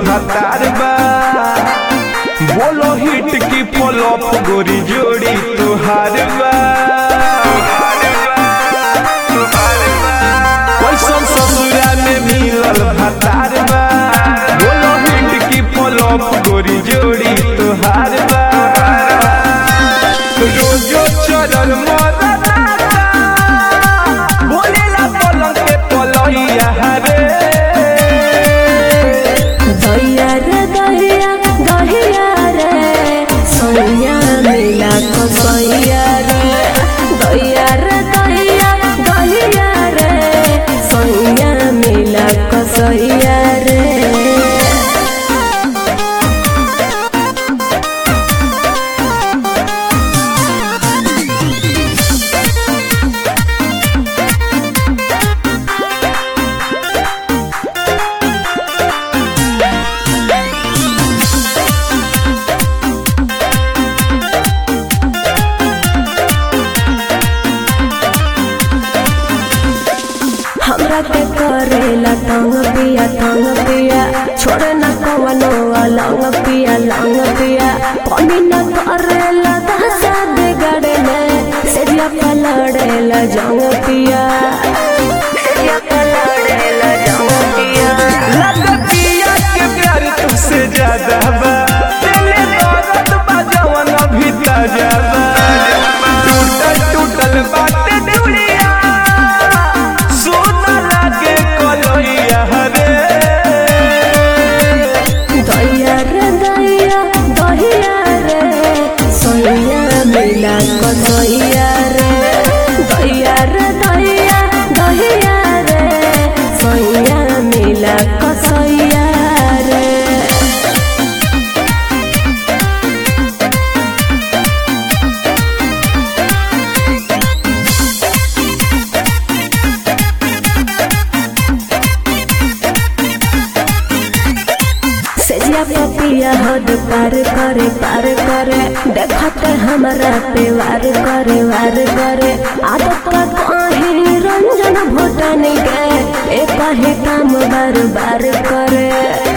भतार बा बोलो हिट की फ्लॉप गोरी जोड़ी तुहार बा कैसन ससुरा में मिलल भतार बा बोलो हिट की फ्लॉप गोरी जोड़ी तुहार बा रोजो चरल मरता बोलेला पलंग पे पलैया रे दहिया रे दहिया दहिया रे सोनिया मिला कसैया रे दहिया रे दहिया दहिया रे सोनिया मिला कसैया रे हमरा के करेला तंग पिया तंग पिया छोड़े न कवनो अलंग पिया लंग पिया कमी न करेला दहसा बिगड़े में सेरिया पलड़ेला जंग पिया सेरिया पलड़ेला जंग पिया लगतिया के प्यार तुझसे ज्यादा बा दिले दर्द बा जवन अभी ताजा बा टूटल टूटल बाटे दुनिया सोना लागे कलैया रे दहिया रे दहिया दहिया रे सोनिया मिला कसैया रे दहिया रे दहिया दहिया रे सोनिया मिला कसैया रे सेजिया पपिया हद पार करे पार करे देखते हमारा पे वार करे वार करे आदत का कहीं रंजन भोटन के एक ही काम बार बार करे